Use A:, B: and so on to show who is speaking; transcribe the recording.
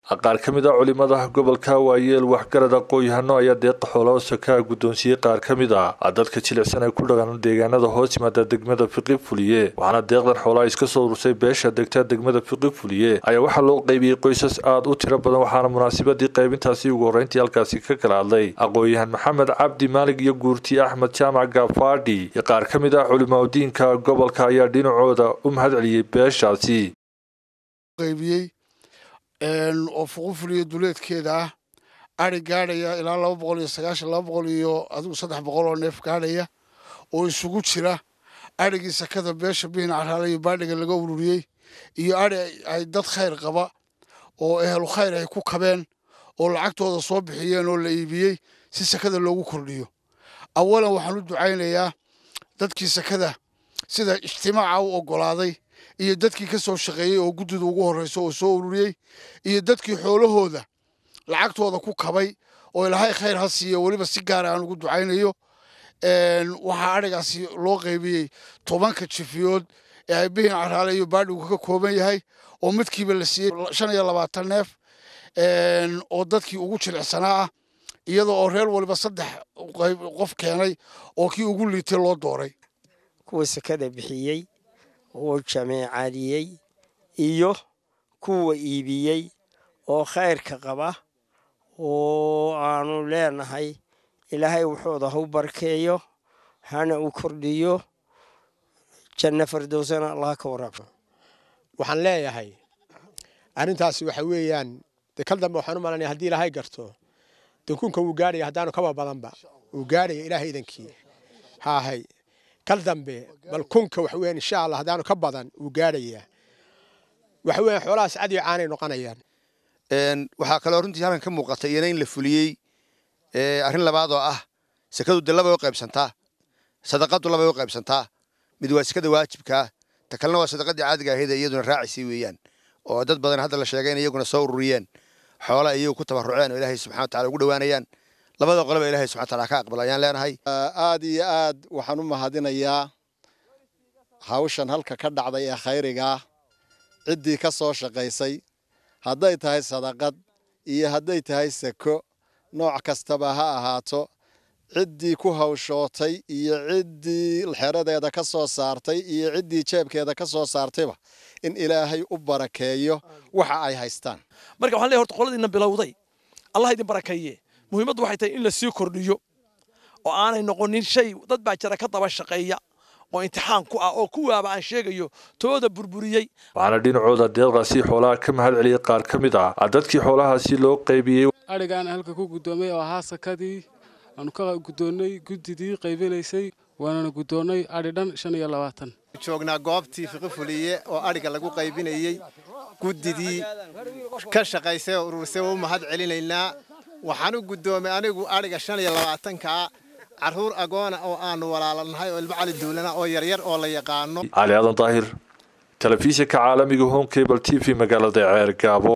A: qaar ka mid a culimada gobolka waayeel waxgarad aqoon-yahano ayaa deeqa xoolaha sakaa guddoonsiiyey qaar ka mid a dadka jilicsan ee ku dhaqan deegaanada hoos yimaada degmada fiqi fuliye waxaana deeqdan xoolaha iska soo urursay beesha degta degmada fiqi fuliye ayaa waxaa loo qaybiyey qoysas aada u tiro badan waxaana munaasabadii qaybintaasi ugu horreyntii halkaasi ka kala hadlay aqoon-yahan maxamed cabdi maalig iyo guurti axmed jaamac gafaadhi iyo qaar ka mid ah culimadiinka gobolka ayaa dhinacooda u mahad celiyey beeshaasi
B: oo fuqufuliyo duleedkeeda ah ari gaadhaya ilaa laba boqol iyo sagaashan laba boqol iyo adigu saddex boqol oo neef gaadhaya oo isugu jira adrhigii sakada beesha bihin caraale iyo baadhiga laga ururiyey iyo adhi ay dad khayr qaba oo ehlu khayr ay ku kabeen oo lacagtooda soo bixiyeen oo la iibiyey si sakada loogu kordhiyo awalan waxaan u ducaynayaa dadkii sakada sida ijtimaaca u oggolaaday iyo dadkii ka soo shaqeeyey oo guddida ugu horreysa oo soo ururiyey iyo dadkii xoolahooda lacagtooda ku kabay oo ilaahay khayr ha siiyo weliba si gaara aan ugu ducaynayo waxaa adhigaasi loo qaybiyey tobanka jifiyood ee ay bihin caraale iyo baadhigu ka kooban yahay oo midkiiba la siiyey shan iyo labaatan neef oo dadkii ugu jilicsanaa ah iyadoo oo reer waliba saddex qof keenay oo kii ugu liitay loo dooray
C: kuwa sakada bixiyey oo jameecadiyey iyo kuwa iibiyey oo khayrka qaba oo aanu leenahay ilaahay wuxuuda ha u barkeeyo hana u kordhiyo janno fardowsana allah ka waraabsho
D: waxaan leeyahay arrintaasi waxa weeyaan dee kal dambe waxaan u malanaya haddii ilaahay garto dankunka wuu gaadhaya haddaanu kaba badanba wuu gaadhaya ilaahay idankii haahay kal dambe bal kunka waxa weeyaan insha allah haddaanu ka badan wuu gaadhayaa waxa weeyaan xoolahaas cad iyo caanay noqonayaan
E: waxaa kaloo runtii halkan ka muuqata iyana in la fuliyey arrin labaad oo ah sekadu de labay u qaybsantaa sadaqadu labay u qaybsantaa mid waa sekada waajibkaa ta kalena waa sadaqadii caadiga ahayd ee iyaduna raacisay weeyaan oo dad badan hadda la sheegay in iyaguna soo ururiyeen xoola iyagu ku tabaruceen oo ilaahay subxana watacala ugu dhowaanayaan labada qoloba ilahay subxana wataala ka aqbal ayaan leenahay
F: aad iyo aad waxaan u mahadinayaa hawshan halka ka dhacday ee khayrigaa ciddii ka soo shaqaysay hadday tahay sadaqad iyo hadday tahay sako nooc kastaba ha ahaato ciddii ku hawshootay iyo ciddii xeradeeda ka soo saartay iyo ciddii jeebkeeda ka soo saartayba in ilaahay u barakeeyo waxa ay haystaan
G: marka waxaan leeyahay horta qoladiina bilowday allah idin barakeeye muhiimaddu waxay tahay in la sii kordhiyo oo aanay noqonin shay dad baa jira ka daba shaqeeya oo imtixaan ku ah oo kuwaaba aan sheegayo tooda burburiyey
A: waxaana dhinacooda deeqdaasi xoolaha ka mahad celiyey qaar ka mid ah dadkii xoolahaasi loo qaybiyey
H: adhigaan halka ku guddoomay oo ahaa sakadii aanu ka guddoonnay guddidii qaybinaysay waanana guddoonnay adhi dhan shan iyo labaatan
F: joognaa goobtii fiqi fuliye oo adhiga lagu qaybinayey guddidii ka shaqaysay oo urursay oo u mahad celinaynaa waxaan u guddoomay anigu adhiga shan iyo labaatankaa carruur agoona oo aanu walaalanahay oo ilmo cali duulana oo yaryar oo la yaqaano
A: cali aadan daahir telefishinka caalamiga home cable t v magaalada ceer gaabo